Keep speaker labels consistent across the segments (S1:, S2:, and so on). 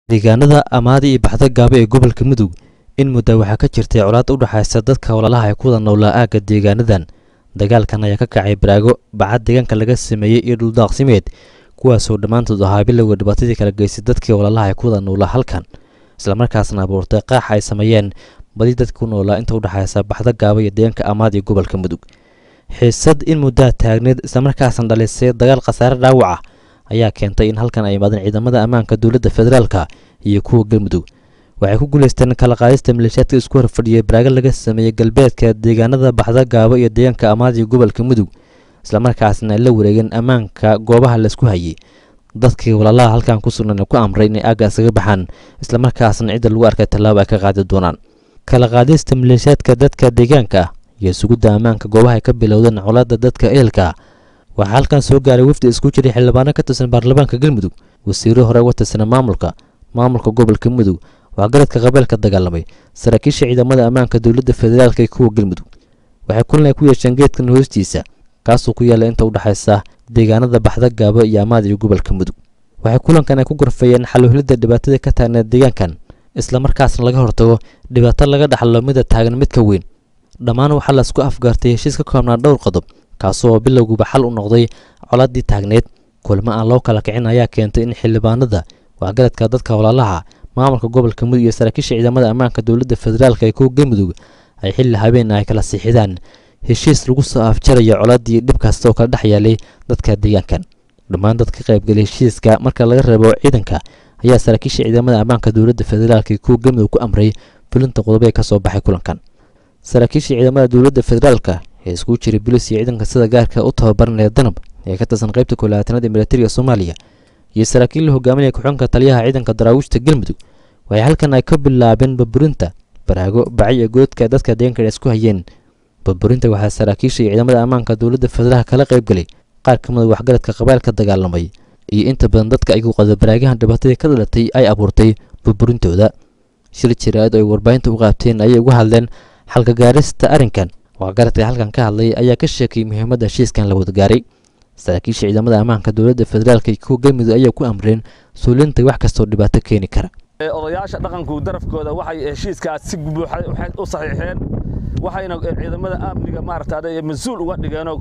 S1: deegaanada amaadi iyo baxda gaabo ee gobolka mudug in muddo waxaa ka jirtay colaad u dhexaysa dadka walaalaha ee ku wada noolaa aagga deegaanadan dagaalkan ayaa ka kacay baraago bacad deegaanka laga sameeyey iyo dhuldaaqsimeed kuwaasoo dhammaantood ahaa bilowga dhibaatadii kala geystay dadkii walaalaha ee ku wada noolaa halkan islamarkaasna abuurtay qaaxa ay sameeyeen badi dadka ku noolaa inta u dhexaysa baxda gaabo iyo deegaanka amaadi ee gobolka mudug xiisad in muddaa taagneed islamarkaasna dhalisay dagaal khasaare dhaawac ah ayaa keentay in halkan ay imaadeen ciidamada ammaanka dowladda federaalka iyo kuwa galmudug waxay ku guulaysteen kala qaadista maleeshiyaadka isku horfadhiyay baraago laga sameeyey galbeedka deegaanada baxda gaabo iyo deegaanka amaadi ee gobolka mudug islamarkaasna ay la wareegeen ammaanka goobaha laisku hayay dadkii walaalaha halkan ku sugnan ku amray inay aagga isaga baxaan islamarkaasna cidda lagu arkay tallaabo ay ka qaadi doonaan kala qaadista maleeshiyaadka dadka deegaanka ah iyo sugidda ammaanka goobaha ay ka bilowdeen colaadda dadka ehelka waxaa halkan soo gaaray wafdi isku jiray xildhibaano ka tirsan baarlamaanka galmudug wasiiro hore uga tirsana maamulka maamulka gobolka mudug waxgaradka qabeelka dagaalamay saraakiisha ciidamada ammaanka dowladda federaalka iyo kuwa galmudug waxay kulan ay ku yeesheen geedkan hoostiisa kaasoo ku yaalla inta u dhexaysa deegaanada baxda gaabo iyo amaad iyo gobolka mudug waxay kulankan ay ku gorfeeyeen xaluhlidda dhibaatada ka taagneed deegaankan islamarkaasna laga hortago dhibaato laga dhaxlo mida taagan mid ka weyn dhammaan waxaa laisku afgaartay heshiis ka koobnaa dhowr qodob kaasoo bilowguba xal u noqday colaadii taagneed kulmo aan loo kala kicin ayaa keentay in xildhibaanada waxgaradka dadka walaalaha maamulka gobolka mudug iyo saraakiisha ciidamada ammaanka dowladda federaalka ee kuwa galmudug ay xilli habeen ay kala siixidaan heshiis lagu soo afjarayo colaadii dhib kasta oo kala dhex yaalay dadka deegaankan dhammaan dad ka qaybgalay heshiiska marka laga reebo ciidanka ayaa saraakiisha ciidamada ammaanka dowladda federaalka ee kuwa galmudug ku amray fulinta qodobo ee ka soo baxay kulankan saraakiisha ciidamada dowladda federaalka ee iskugu jiray bolis iyo ciidanka sida gaarka u tababaranaya danab ee ka tirsan qaybta kolaatanaad ee militariga soomaaliya iyo saraakiil la hogaaminaya ku-xunka taliyaha ciidanka daraawiishta galmudug waxay halkan ay ka bilaabeen burburinta baraago bacay ee goodka dadka deegaanka isku hayeen burburinta waxaa saraakiisha iyo ciidamada ammaanka dowladda federaalka kala qaybgalay qaar ka mida waxgaradka qabailka dagaalamay iyo inta badan dadka ay ku qada baraagahan dhibaatadii ka dhalatay ay abuurtay burburintooda shir jiraad oo ay warbaahinta u qaabteen ayay uga hadleen xalka gaarista arrinkan waxgaradka halkan ka hadlay ayaa ka sheekayay muhiimadda heshiiskan la wadagaaray saraakiisha ciidamada ammaanka dowladda federaalka iyo kuwa galmudug ayaa ku amreen suulinta wax kastoo dhibaato keeni kara
S2: odayaasha dhaqanku darafkooda waxay heshiiskaas si buuxa u saxiixeen waxayna ciidamada amniga maaragta mas-uul uga dhigeenoo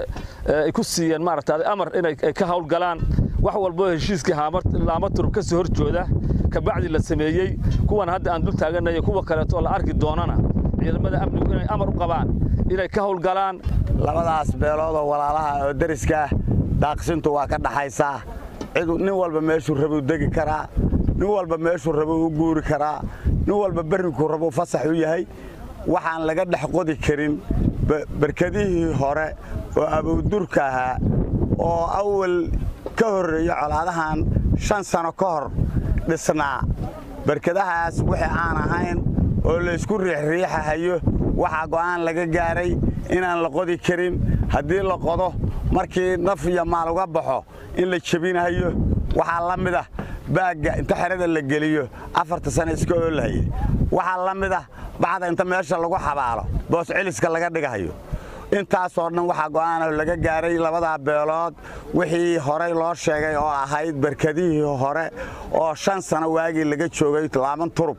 S2: ay ku siiyeen maaragta amar inay ka howlgalaan wax walbo heshiiskii laama turub ka soo horjooda kabacdi la sameeyey kuwan hadda aan dul taaganayo kuwa kaleeto oo la arki doonana ciidamada amnigu inay amar u qabaan inay ka howlgalaan
S3: labadaas beelood oo walaalaha oo deriska daaqsintu waa ka dhaxaysaa cid nin walba meeshuu rabuu degi karaa nin walba meeshuu rabuu u guuri karaa nin walba berrinkuu rabuu fasax u yahay waxaan laga dhex qodi karin berkadihii hore oo abowdurka ahaa oo awal ka horreeya colaadahan shan sano ka hor dhisnaa berkadahaas wixii aan ahayn oo laysku riixriixahayo waxaa go'aan laga gaaray inaan la qodi karin haddii la qodo markii naf iyo maal uga baxo in la jebinahayo waxaa la mid ah baagga inta xerada la geliyo afarta sana iska oolahaya waxaa la mid ah bacda inta meesha lagu xabaalo boos celiska laga dhigahayo intaasoo dhan waxaa go'aano laga gaaray labadaa beelood wixii horey loo sheegay oo ahayd berkadihii hore oo shan sano waagii laga joogay laaban turub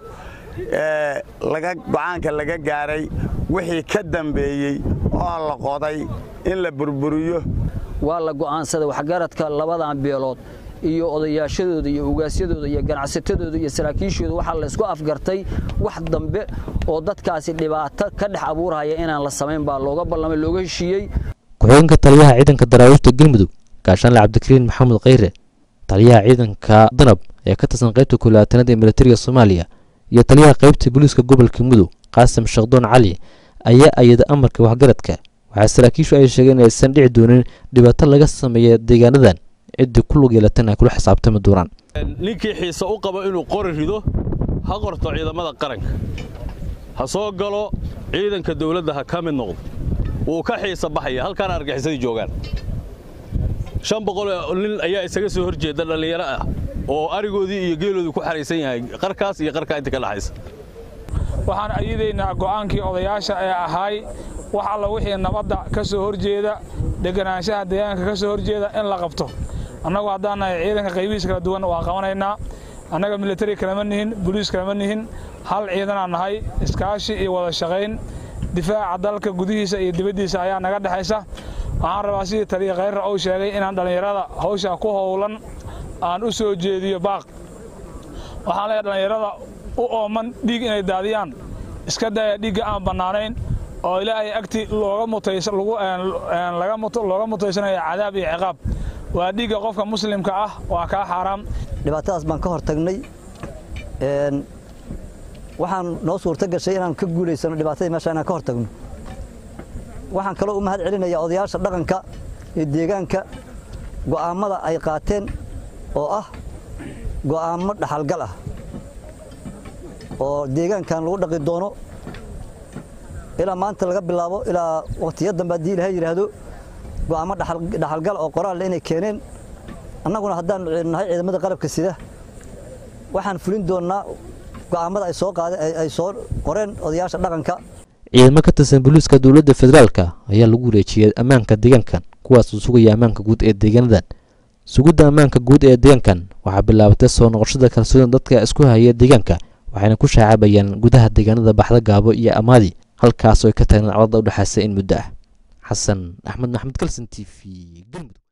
S3: go'aanka laga gaaray wixii ka dambeeyey oo la qoday in la burburiyo
S4: waa la go'aansaday waxgaradka labadan beelood iyo odayaashadooda iyo ugaasyadooda iyo ganacsatadooda iyo saraakiishooda waxaa laysku afgartay wax dambe oo dadkaasi dhibaato ka dhex abuurhaya inaan la samayn baa looga ballamay looga heshiiyey
S1: ku-xigeenka taliyaha ciidanka daraawiishta galmudug gaashaanle cabdikariin maxamed khayre taliyaha ciidanka danab ee ka tirsan qaybta kulaatanaad ee militariga soomaaliya iyo taliyaha qaybta booliiska gobolka mudug qaasim sheekdoon cali ayaa ayada amarka waxgaradka waxaa saraakiishu ay sheegeen in aysan dhici doonin dhibaato laga sameeya deegaanadan ciddii ku lug yeelatan ay kula xisaabtami doonaan
S5: ninkii xiise u qabo inuu qori rido ha qorto ciidamada qaranka ha soo galo ciidanka dawladda ha ka mid noqdo wuu ka xiisa baxaya halkaana argaxisadii joogaan shan boqol nin ayaa isaga soo hor jeeda dhallinyaro ah oo arigoodii iyo geeloodii ku xaraysan yahay qarkaas iyo qarkaa inta ka dhaxaysa
S6: waxaan ayadaynaa go'aankii odayaasha ee ahaay wax alla wixii nabadda ka soo horjeeda deganaanshaha deegaanka ka soo horjeeda in la qabto annagu haddaan nahay ciidanka qaybihiisa kala duwan waa qabanaynaa annaga militari kalama nihin boliis kalama nihin hal ciidanaan nahay iskaashi iyo wada shaqayn difaaca dalka gudihiisa iyo dibaddiisa ayaa naga dhexaysa waxaan rabaa sidii taliya khayrra uu sheegay inaan dhallinyarada hawsha ku howlan aan u soo jeediyo baaq waxaan leeyahay dhallinyarada u ooman dhiig inay daadiyaan iska daya dhiigga aan bannaanayn oo ilaahay agti looga mutaysanaya cadaab iyo ciqaab waa dhiigga qofka muslimka ah waa kaa xaaraam
S7: dhibaatadaas baan ka hortagnay waxaan noo suurto gashay inaan ka guulaysano dhibaatadii meesha inaan ka hortagno waxaan kaloo u mahad celinayaa odayaasha dhaqanka iyo deegaanka go'aammada ay qaateen oo ah go'aammo dhaxalgal ah oo deegaankan lagu dhaqi doono ilaa maanta laga bilaabo ilaa waqtiya dambe haddii ilahay yidhaahdo go'aammo dhaxalgal oo qoraalle inay keeneen annaguna haddaan nahay ciidamada qalabka sida waxaan fulin doonnaa go'aammada ay soo qaadeen ay soo qoreen odayaasha dhaqanka
S1: ciidamo ka tirsan booliiska dowladda federaalka ayaa lagu wareejiyey ammaanka deegaankan kuwaasoo sugaya ammaanka guud ee deegaanadan sugidda ammaanka guud ee deegaankan waxaa bilaabatay soo noqoshada kalsoonida dadka isku haya deegaanka waxayna ku shaacabayaan gudaha deegaanada baxda gaabo iyo amaadi halkaasoo ay ka tagneen codada u dhexaysa in muddo ah xasan axmed maxamed kalson t v galmudug